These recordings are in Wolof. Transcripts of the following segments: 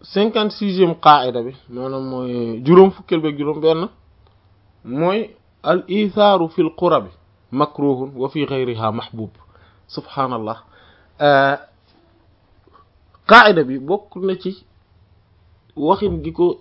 cinquante sixième qaida bi maanaam mooy juróom fukkeel beeg juróom benn mooy al ithaaru fil qurabi makruhun wa fi ghayriha mahbub subhaanallah qaida bi bokk na ci waxin gi ko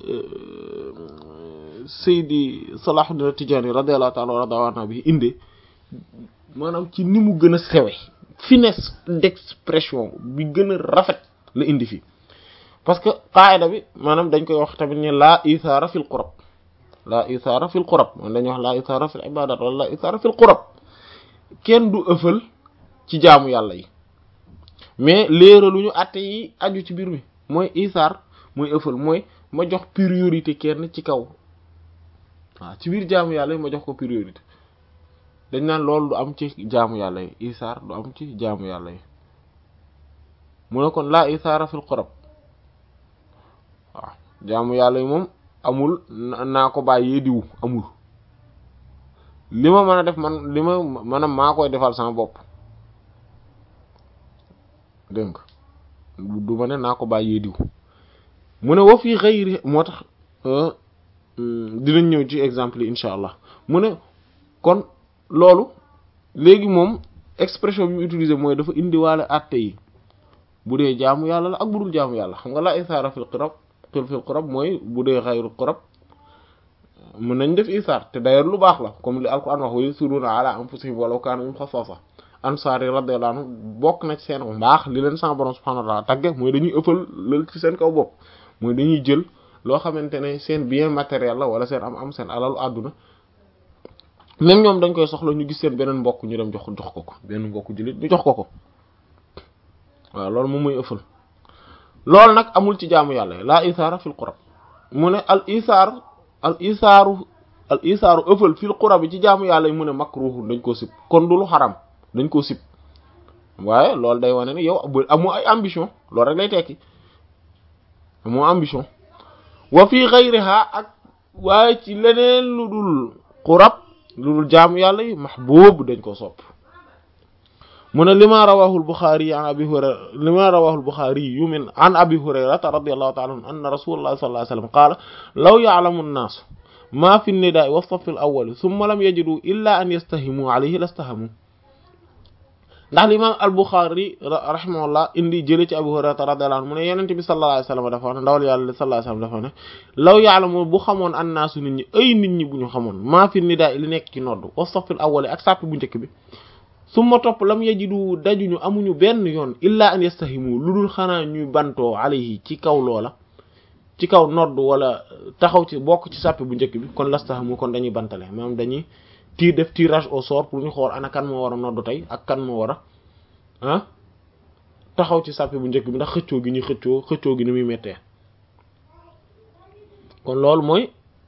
Seydi Salahuddin Tijaani radiyallahu ta'ala radiyallahu bi inde maanaam ci ni mu gën a sewe finesse d'expression bi gën a rafet la indi fi parce que qaida bi maanaam dañ koy wax tamit ne laa isaara fil qurab laa isaara fil qurab man dañuy wax laa isaara fil ibadat wala laa isaara fil qurab kenn du ëffal ci jaamu yàlla yi mais léeraluñu àtte yi aju ci biir mi mooy isaar mooy ëffal mooy ma jox priorité kenn ci kaw waaw ci biir jaamu yàlla yi ma jox ko priorité dañ naan loolu du am ci jaamu yàlla yi isaar du am ci jaamu yàlla yi mu ne kon laa isaara fil qurab waaw jaamu yàlla yi moom amul naa ko bàyyee diw amul li ma mën a def man li ma mën a maa koy defal sama bopp dégg nga du ma ne naa ko bàyyee diw mu ne wa fii xëyri moo tax dinañ ñëw ci exemple yi incha allah mu ne kon loolu léegi moom expression bi mu utilisé mooy dafa indiwaale àtte yi bu dee jaamu yàlla la ak bu dul jaamu yàlla xam nga la isaara fil qurab fil qurab mooy bu dee xayru qurab mën nañ def isaar te d'ailleurs lu baax la comme li alquran wax wa yusiruuna ala anfusihim walaw kaana bihim xasaasa ansaar yi radiyallahu anhu bokk na ci seen mbaax li leen sama borom subhanahu wa ta'ala tagge mooy dañuy ëppal lal ci seen kaw bopp mooy dañuy jël loo xamante ne seen bien matériel la wala seen am am seen alalu àdduna même ñoom dañ koy soxla ñu gis seen beneen mbokk ñu dem jox jox ko ko benn mbokk jullit ñu jox ko ko waaw loolu moom mooy ëffal loolu nag amul ci jaamu yàlla laa isaara fil qurab mu ne al isaar al isaaru al isaaru ëffal fil qurab yi ci jaamu yàlla yi mu ne makruh dañ koo sib kon du lu xaram dañ koo sib waaye loolu day wane ne yow amoo ay ambition loolu rek lay tekki amoo ambition wa fi ghayriha ak waaye ci leneen lu dul qurab lu dul jaamu yàlla yi mahbub dañ ko sopp mu ne lima rawahu al-Bukhari an abi hurayra lima rawahu al-Bukhari yu min an abi hurayrata radiyallahu ta'ala anhu anna rasulullah sallallahu alayhi wasallam qala law ya'lamu an-nas ma fi an-nida'i wa as-saff al-awwal thumma lam yajidu illa an yastahimu alayhi lastahamu ndax l'imam al-Bukhari rahimahullah indi jële ci Abu Hurayra radiyallahu anhu mu ne yonent bi sallallahu alayhi wasallam dafa wax ne ndawal yàlla sallallahu alayhi wasallam dafa ne law ya'lamu bu xamoon annaasu nit ñi ay nit ñi bu ñu xamoon maa fi nidaa li nekk ci nodd wa safil awwal ak sàpp bu njëkk bi summa topp lam yajidu dajuñu amuñu benn yoon illa an yastahimu lu dul xanaa ñuy bantoo alayhi ci kaw loola ci kaw nodd wala taxaw ci bokk ci sàpp bu njëkk bi kon lastahamu kon dañuy bantale maanaam dañuy tii def tirage au sort pour ñu xool ana kan moo war a noddu tey ak kan moo war a ah taxaw ci sàppe bu njëkk bi ndax xëccoo gi ñuy xëccoo xëccoo gi ni muy mettee kon loolu mooy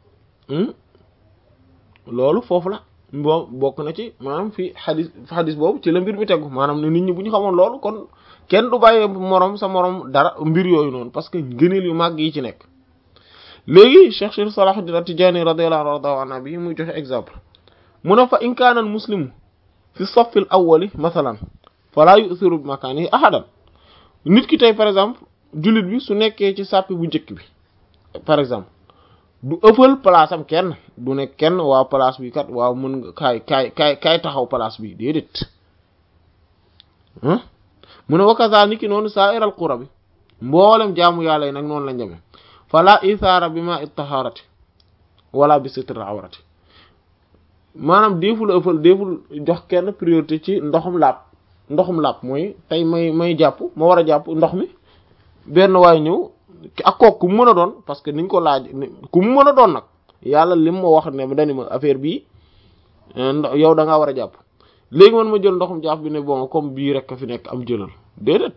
loolu foofu la boo bokk na ci maanaam fi xadis xadis boobu ci la mbir mi tegu maanaam ne nit ñi bu ñu xamoon loolu kon kenn du bàyyee moroom sa moroom dara mbir yooyu noonu parce que gëneel yu màgg yi ci nekk léegi Cheikh Cheikh Salahuddin Tijaani radiyallahu anhu bi muy joxe exemple mu ne fa in kaana al muslimu fi saffi al awwali mathalan fala yusiru bi makaanihi ahadan nit ki tey par exemple jullit bi su nekkee ci sàppi bu njëkk bi par exemple du ëffal place am kenn du ne kenn waaw place bi kat waaw mën nga kaay kaay kaay kaay taxaw place bi déedéet mu ne wakaza ni ki noonu sa'iral qura bi mboolem jaamu yàlla yi nag noonu lañ demee fala isaara bi ma ittaharati wala bi sitr awrati maanaam déeful ëffal déeful jox kenn priorité ci ndoxum laab ndoxum laab mooy tey may may jàpp ma war a jàpp ndox mi benn waay ñëw ak kooku ku mu mën a doon parce que niñ ko laaj ku mu mën a doon nag yàlla lim ma wax ne dani ma affaire bii yow da ngaa war a jàpp léegi man ma jël ndoxum jàpp bi ne bon comme bii rek a fi nekk am jëlal déedéet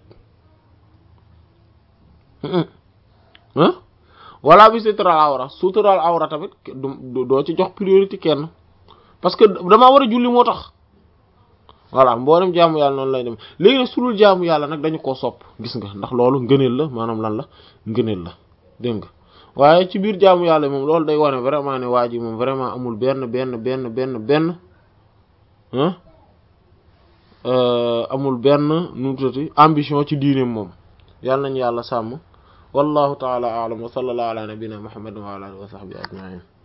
ah wala bi sutural awra sutural awra tamit doo ci jox priorité kenn parce que damaa war a julli moo tax voilà mboolem jaamu yàlla noonu lay dem léegi nag sulul jaamu yàlla nag dañu koo sopp gis nga ndax loolu ngëneel la maanaam lan la ngëneel la dégg nga waaye ci biir jaamu yàlla moom loolu day wane vraiment ne waa ji moom vraiment amul benn benn benn benn benn amul benn nu mu tuddati ambition ci diineem moom yàlla nañu yàlla sàmm wallahu ta'ala a'lam wa sallallahu ala nabiyyina muhammadin wa ala alihi wa sahbihi ajma'in